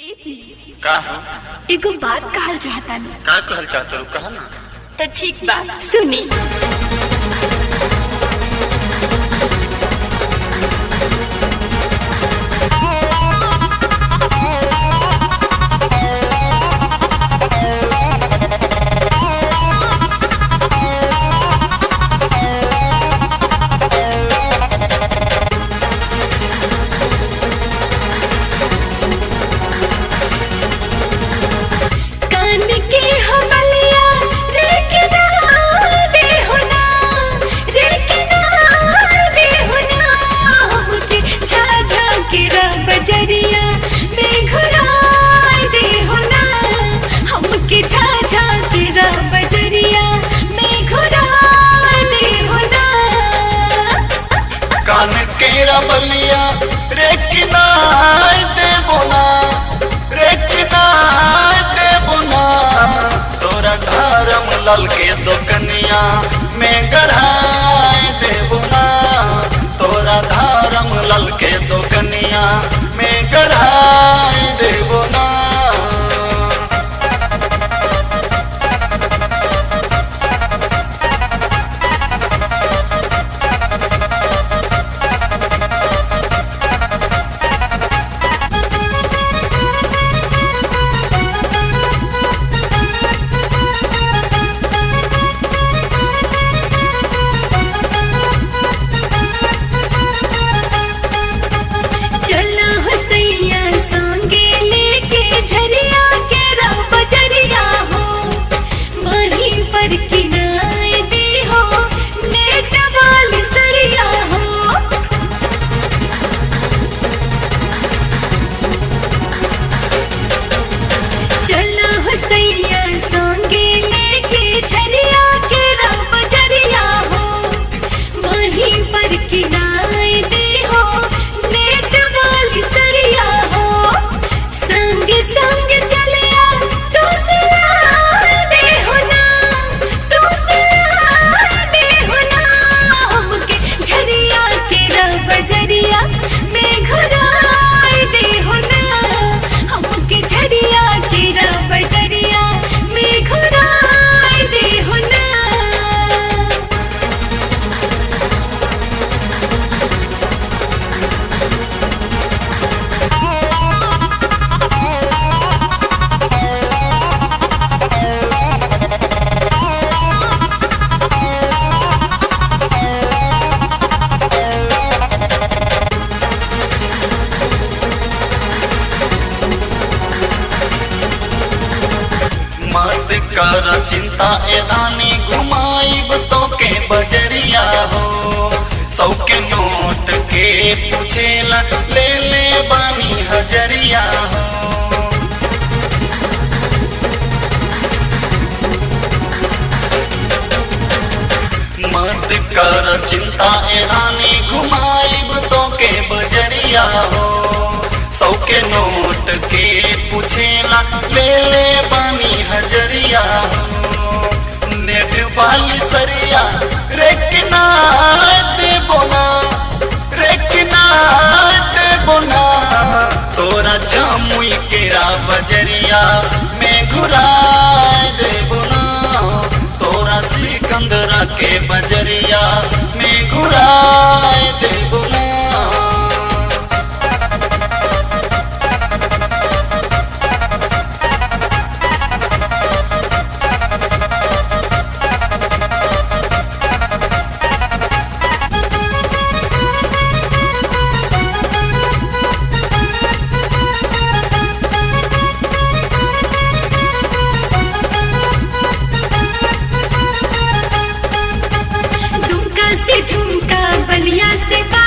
ए जी का हो एगो बात कहल चाहतानी का कहल चाहत रू कहा ना तो ठीक बा सुनी कान के हमलिया रे के ना दे होना रे के ना दे होना हमके छा छा के रब जरिया में घुराए दे होना हमके छा छा के रब जरिया में घुराए दे होना कान केरा बलिया रे किनाय दे बोना रे किनाय दे बोना तोरा धर्म लल के दोकनिया में गढ़ाय दे बोना तोरा धर्म लल के दोकनिया में गढ़ाय दे बोना चला हो सैया संगे लेके झरिया के राह बजरिया हो वहीं पर किनाए दे हो नेट वाली सड़िया हो चला हो सैया संगे लेके झरिया के राह बजरिया हो वहीं पर किनाए दे हो नेट वाली सड़िया हो संग संग चलिया तू सिला दे हो ना तू सिला दे हो ना हमके झरिया के रब जरिया में घुराए दे हो ना हमके झरिया के रब जरिया में घुराए दे हो ना मत कर चिंता एदानी घुमाइब तो के बजरिया हो सौ के नोट के पूछेला ले ले बानी हजरिया हो मत कर चिंता एदानी घुमाइब तो के बजरिया हो सौ के नोट के पूछेला ले ले बानी हजरिया हो नेट वाली सरिया रेकना दे बोना रेकना दे बोना तोरा जामुई केरा बजरिया में घुरा दे बोना तोरा सिकंदरा के बजरिया में घुरा दे बोना दुमका से झुमका बलिया से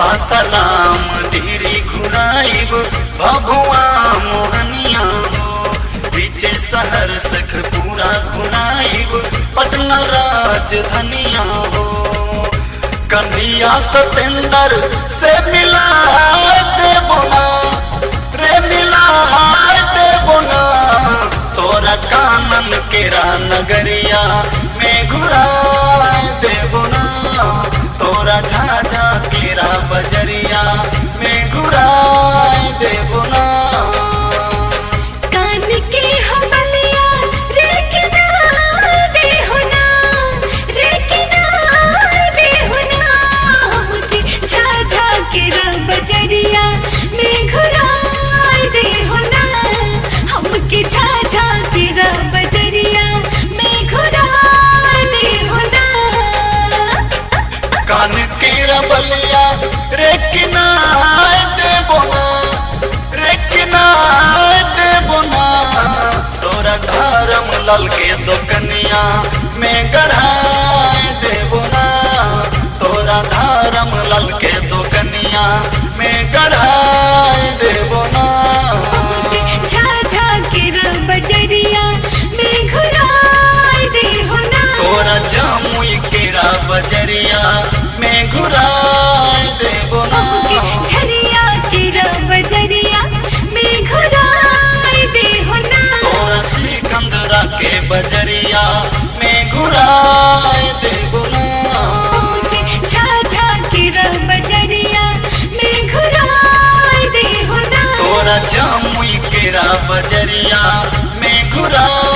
सासाराम ढेरी घुराइब भभुआ मोहनिया हो बीचे शहर सख पूरा घुराइब पटना राजधनिया हो कन्हैया सतेंद्र से मिला दे बोना रे मिला दे बोना तोरा कानन केरा नगरिया में घुरा दे बोना तोरा झाझा केरा बजरिया में घुरा दे बोना कान के हमलिया रे किनार दे होना रे किनार दे होना हमके झाझा के रंग बजरिया में घुराए दे होना हमके झाझा के रंग बजरिया में घुराए दे होना कान के रबलिया रे किनार दे बोना रे किनार दे बोना तोरा धर्म लल के दोकनिया में गढ़ाए दे बोना तोरा धर्म लल के दोकनिया में गढ़ाए दे बोना झाझा के रंग बजरिया में घुराए दे होना तोरा जामुई केरा बजरिया में घुराए दे बोना झरिया के रंग बजरिया में घुराए दे होना तोरा सिकंदरा के बजरिया में घुराए दे बोना झाझा के रंग बजरिया में घुराए दे होना तोरा जामुई केरा बजरिया में घुराए